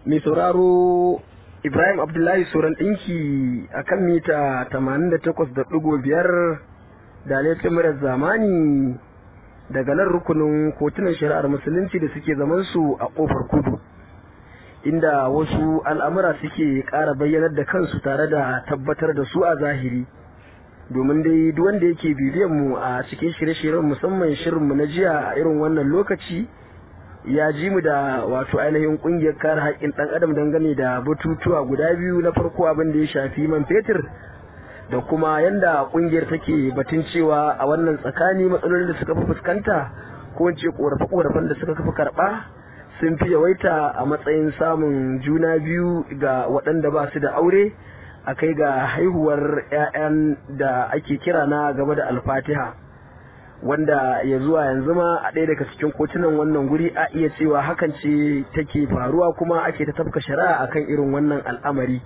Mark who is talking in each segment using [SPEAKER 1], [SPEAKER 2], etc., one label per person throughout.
[SPEAKER 1] mai sauraro Ibrahim Abdullahi Soran ɗinki a kan mita 88.5 da laifin zamani daga nan rukunin kotunan shari'ar musulunci da suke zamansu a ƙofar kudu inda wasu al'amura suke ƙara bayyanar da kansu tare da tabbatar da su a zahiri domin dai duk wanda yake bibiyan mu a cikin shirye-shiryen musamman shirinmu na jiya a irin wannan lokaci ya ji mu da wato ainihin kungiyar kare haƙƙin ɗan adam dangane da batutuwa guda biyu na farko abin da ya shafi man fetur da kuma yanda kungiyar take batun cewa a wannan tsakani matsalolin da suka fi fuskanta ko in ce korafe-korafen da suka fi karɓa sun fi yawaita a matsayin samun juna biyu ga waɗanda ba su da aure a kai ga haihuwar 'ya'yan da ake kira na game da alfatiha wanda ya zuwa yanzu ma a ɗaya daga cikin kotunan wannan guri a iya cewa hakan ce take faruwa kuma ake ta tafka shari'a akan irin wannan al'amari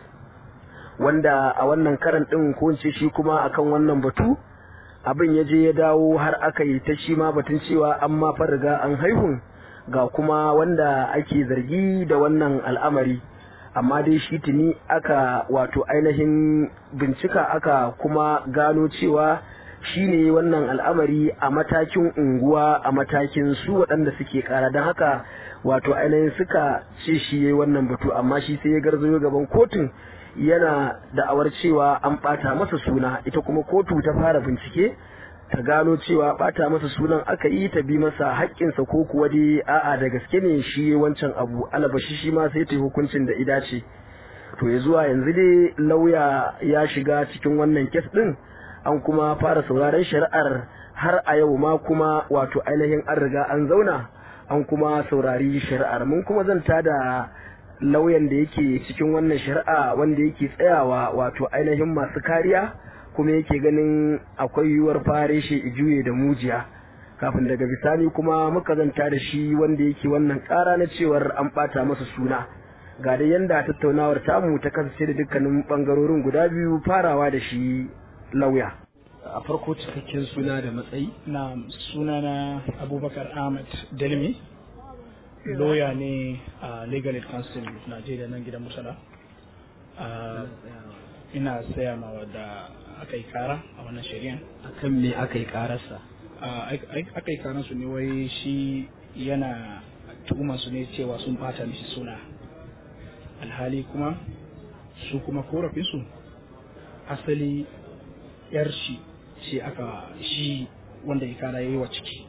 [SPEAKER 1] wanda a wannan karan ɗin ko ce shi kuma akan wannan batu abin ya je ya dawo har aka yi ta shi ma batun cewa an ma riga an haihun ga kuma wanda ake zargi da wannan al'amari amma dai shi tuni aka wato ainihin bincika aka kuma gano cewa shi ne wannan al'amari a matakin unguwa a matakin su waɗanda suke ƙara don haka wato ainihin suka ce shi ya wannan batu amma shi sai ya garzayo gaban kotun yana da'awar cewa an ɓata masa suna ita kuma kotu ta fara bincike ta gano cewa ɓata masa sunan aka yi ta bi masa haƙƙinsa ko kuwa dai a'a da gaske ne shi wancan abu alabashi shi ma sai ta yi hukuncin da ida ce to ya zuwa yanzu dai lauya ya shiga cikin wannan kes ɗin an kuma fara sauraron shari'ar har a yau ma kuma wato ainihin an riga an zauna an kuma saurari shari'ar mun kuma zanta da lauyan da yake cikin wannan shari'a wanda yake tsayawa wato ainihin masu kariya kuma yake ganin akwai yiwuwar fare shi juye da mujiya kafin daga bisani kuma muka zanta da shi wanda yake wannan kara na cewar an bata masa suna ga da yanda tattaunawar tamu ta kasance da dukkanin bangarorin guda biyu farawa da shi lauya a farko cikakken suna da matsayi
[SPEAKER 2] na suna na abubakar ahmad dalmi lawyer ne a legal aid council najeriya nan gidan musala ina saya ma wadda aka yi kara a wannan shari'an
[SPEAKER 1] akan me aka yi kararsa
[SPEAKER 2] aka yi karansu ne wai shi yana tuhumar su ne cewa sun bata mishi suna alhali kuma su kuma korafinsu asali yar shi ce aka shi wanda ya kara yayi wa ciki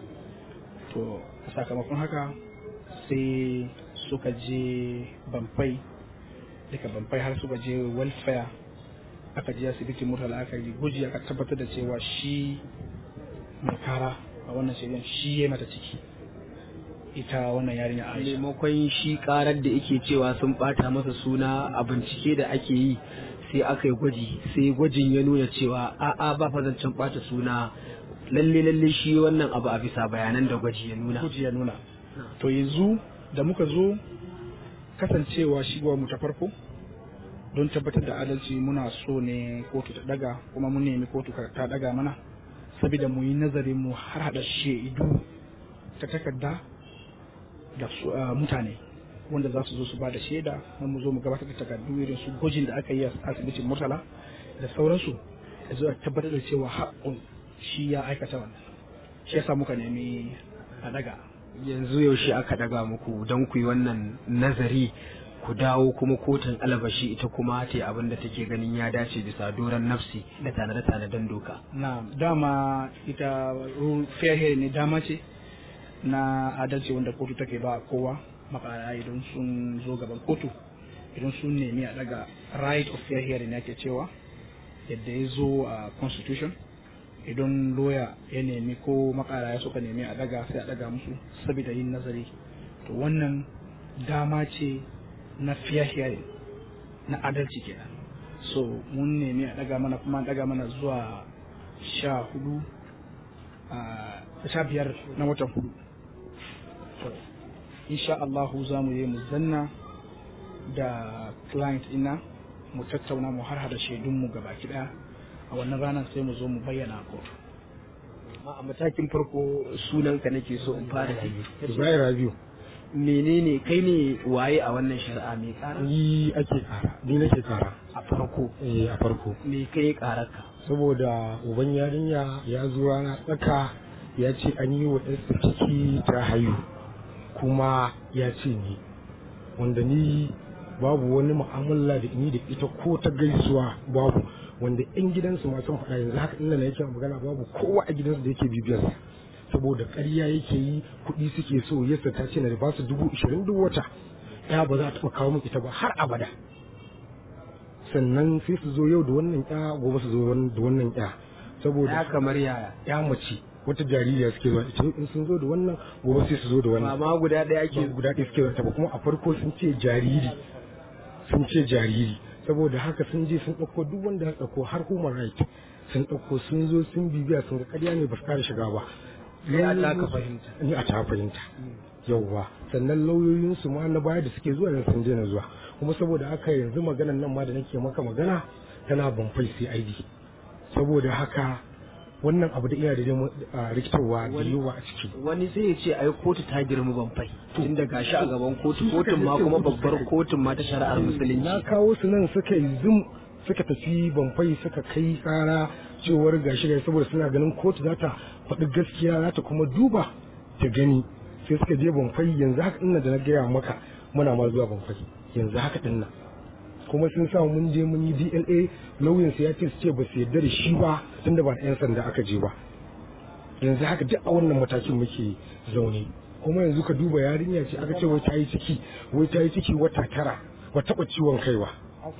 [SPEAKER 2] to a sakamakon haka sai suka je bamfai daga bamfai har suka je welfare aka je asibiti murtala aka yi guji aka tabbatar da cewa shi mai kara a wannan shirin shi ya mata ciki ita wannan yarinya aisha
[SPEAKER 1] maimakon shi karar da yake cewa sun bata masa suna a bincike da ake yi sai aka yi gwaji sai gwajin ya nuna cewa a'a ba fa zancen bata suna lalle lalle shi wannan abu a bisa bayanan da gwaji ya nuna
[SPEAKER 2] gwaji ya nuna to yanzu da muka zo kasancewa shigowa mu ta farko don tabbatar da adalci muna so ne kotu ta daga kuma mun nemi kotu ta daga mana saboda mu yi nazarin mu har hada shaidu ta takarda da mutane wanda za su zo su ba da shaida na mu zo mu gabatar da takardu irin su gwajin da aka yi a asibitin murtala da sauransu da zuwa tabbatar da cewa haƙƙun shi ya aikata wannan shi yasa muka nemi a daga
[SPEAKER 1] yanzu yaushe aka daga muku don ku yi wannan nazari ku dawo kuma kotun alabashi ita kuma ta abin da take ganin ya dace bisa doron nafsi da tanade-tanaden doka
[SPEAKER 2] na dama ita fair hearing ne dama ce na adalci wanda kotu take ba kowa makara idan sun zo gaban kotu idan sun nemi a daga right of fair hearing yake cewa yadda ya zo a constitution idan lawyer ya nemi ko makara ya suka nemi a daga sai a daga musu saboda yin nazari to wannan dama ce na fair hearing na adalci kenan so mun nemi a daga mana kuma daga mana zuwa sha hudu a sha biyar na watan hudu insha Allahu za mu yi mu zanna da client ina mu tattauna mu har hada shaidunmu gaba ɗaya a wannan ranar sai mu zo mu bayyana a kotu
[SPEAKER 1] a matakin farko sunanka nake so in fara ji
[SPEAKER 3] Ibrahim Rabiu
[SPEAKER 1] menene kai ne waye a wannan shari'a mai ƙara
[SPEAKER 3] ni ake kara ni nake kara
[SPEAKER 1] a farko
[SPEAKER 3] eh a farko
[SPEAKER 1] me kai ƙararka
[SPEAKER 3] saboda uban yarinya ya zo rana tsaka ya ce an yi wa ɗansa ciki ta hayu kuma ya ce ni wanda ni babu wani mu'amala da ni da ita ko ta gaisuwa babu wanda yan gidansu ma sun faɗa yanzu haka inda na yake magana babu kowa a gidansu da yake bibiyarsa saboda ƙarya yake yi kuɗi suke so yasa ta ce na da basu dubu ishirin duk wata ya ba za ta taɓa kawo min ita ba har abada sannan sai su zo yau da wannan ya gobe su zo da wannan ya saboda
[SPEAKER 1] ya kamar yaya
[SPEAKER 3] ya mace wata jaririya suke zuwa ita in sun zo da wannan gobe sai su zo da
[SPEAKER 1] ba
[SPEAKER 3] wannan
[SPEAKER 1] ma guda ɗaya
[SPEAKER 3] ake
[SPEAKER 1] ake
[SPEAKER 3] guda ɗaya suke zuwa ba kuma a farko sun ce jariri sun ce jariri saboda haka sun je sun ɗauko duk wanda ya ɗauko har human right sun ɗauko sun zo sun bibiya sun ga ƙarya ne ba su ƙara shiga ba
[SPEAKER 1] Sai a taka fahimta.
[SPEAKER 3] ni a ta fahimta yauwa sannan lauyoyinsu ma na baya da suke zuwa yanzu sun daina zuwa kuma saboda haka yanzu maganan nan ma da nake maka magana tana banfai CID saboda haka wannan abu da iya da dai a rikitarwa da yawa a ciki
[SPEAKER 1] wani sai ya ce ai kotu ta girma ban fai tunda gashi a gaban kotu
[SPEAKER 3] Su suka
[SPEAKER 1] kotun ma
[SPEAKER 3] je
[SPEAKER 1] kuma
[SPEAKER 3] kotu
[SPEAKER 1] babbar
[SPEAKER 3] suka-
[SPEAKER 1] kotun ma ta shari'ar
[SPEAKER 3] na
[SPEAKER 1] musulunci
[SPEAKER 3] kawo su nan suka yi zum suka tafi banfai suka kai kara cewar gashi gashi saboda suna ganin kotu za ta faɗi gaskiya za ta kuma duba ta gani sai suka je banfai yanzu haka ina da na gaya maka muna ma zuwa banfai yanzu haka din nan kuma sun sa mun je mun yi DLA lauyan ya ce su ce ba su yarda da shi ba tunda ba yan sanda aka je ba yanzu haka duk a wannan matakin muke zaune kuma yanzu ka duba yarinya ce aka ce wai ta yi ciki wai ta yi ciki wata tara ba taɓa ciwon kai ba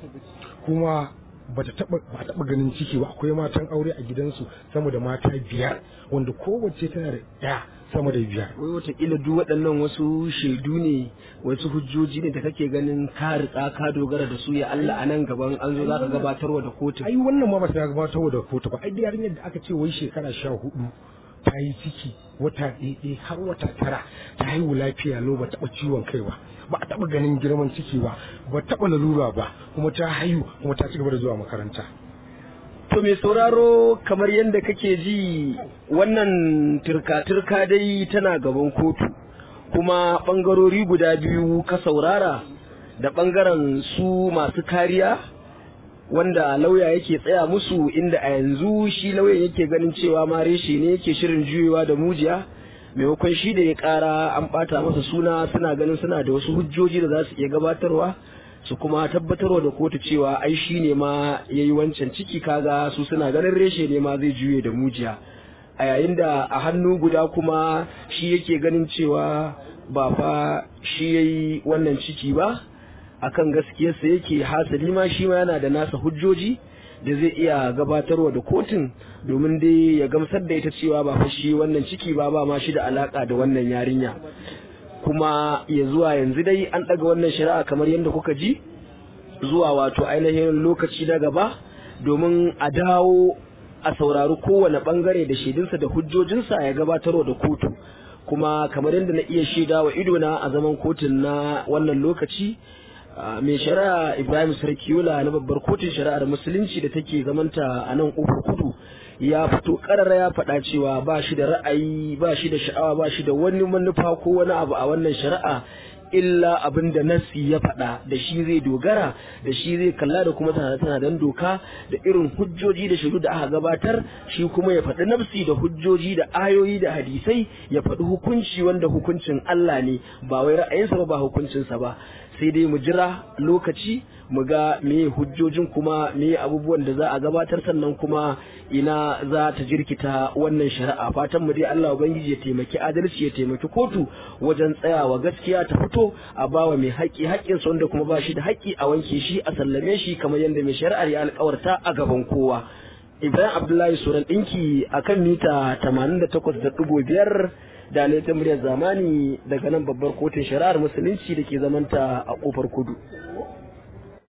[SPEAKER 3] kuma ba ta taɓa ba taɓa ganin ciki ba akwai matan aure a gidansu sama da mata biyar wanda kowace tana da ɗaya sama da biyar
[SPEAKER 1] wai watakila duk waɗannan wasu shaidu ne wasu hujjoji ne da kake ganin ka riƙa ka dogara da su ya Allah a nan gaban an zo za ka gabatarwa da kotun
[SPEAKER 3] ai wannan ma ba ta gabatar da kotu ba ai da yarinyar da aka ce wai shekara sha hudu ta yi ciki wata ɗaya har wata tara ta haihu lafiya lau ba taɓa ciwon kai ba ba a taɓa ganin girman ciki ba ba taɓa lalura ba kuma ta haihu kuma ta ci gaba da zuwa makaranta
[SPEAKER 1] To mai sauraro kamar yadda kake ji wannan turka-turka dai tana gaban kotu kuma ɓangarori guda biyu ka saurara da ɓangaren su masu kariya wanda lauya yake tsaya musu inda a yanzu shi lauyan yake ganin cewa ma reshe ne yake shirin juyewa da mujiya maimakon shi da ya ƙara an ɓata masa suna suna ganin suna da wasu hujjoji da za su iya gabatarwa su kuma tabbatarwa da kotu cewa ai shi ne ma ya yi wancan ciki kaga su suna ganin reshe ne ma zai juye da mujiya a yayin da a hannu guda kuma shi yake ganin cewa ba fa shi ya yi wannan ciki ba akan gaskiyarsa yake hasali ma shi ma yana da nasa hujjoji da zai iya gabatarwa da kotun domin dai ya gamsar da ita cewa ba fa shi wannan ciki ba ba ma shi da alaka da wannan yarinya kuma ya zuwa yanzu dai an ɗaga wannan shari'a kamar yadda kuka ji zuwa wato ainihin lokaci na gaba domin a dawo a saurari kowane bangare da shaidunsa da hujjojinsa ya gabatarwa da kotu kuma kamar yadda na iya shaida wa idona a zaman kotun na wannan lokaci Uh, mai shari'a ibrahim sarkiyola na babbar kotun shari'ar musulunci da take zamanta a nan kofar kudu ya fito karara ya faɗa cewa ba shi da ra'ayi ba shi da sha'awa ba shi da wani manufa ko wani abu a wannan shari'a illa abin da nassi ya faɗa da shi zai dogara da shi zai kalla da kuma tana tana dan doka da irin hujjoji da shiru da aka gabatar shi kuma ya faɗi nafsi da hujjoji da ayoyi da hadisai ya faɗi hukunci wanda hukuncin Allah ne ba wai ra'ayinsa ba ba hukuncinsa ba sai dai mu jira lokaci mu ga me hujjojin kuma me abubuwan da za a gabatar sannan kuma ina za ta jirkita wannan shari'a fatan mu dai Allah ubangiji ya taimaki adalci ya taimaki kotu wajen tsayawa gaskiya ta fito a bawa mai haƙƙi haƙƙin sa wanda kuma ba shi da haƙƙi a wanke shi a sallame shi kamar yadda mai shari'ar ya alƙawarta a gaban kowa Ibrahim Abdullahi Suran ɗinki a kan mita 88.5 da ta muryar zamani daga nan babbar kotun shari'ar musulunci da ke zamanta a ƙofar kudu.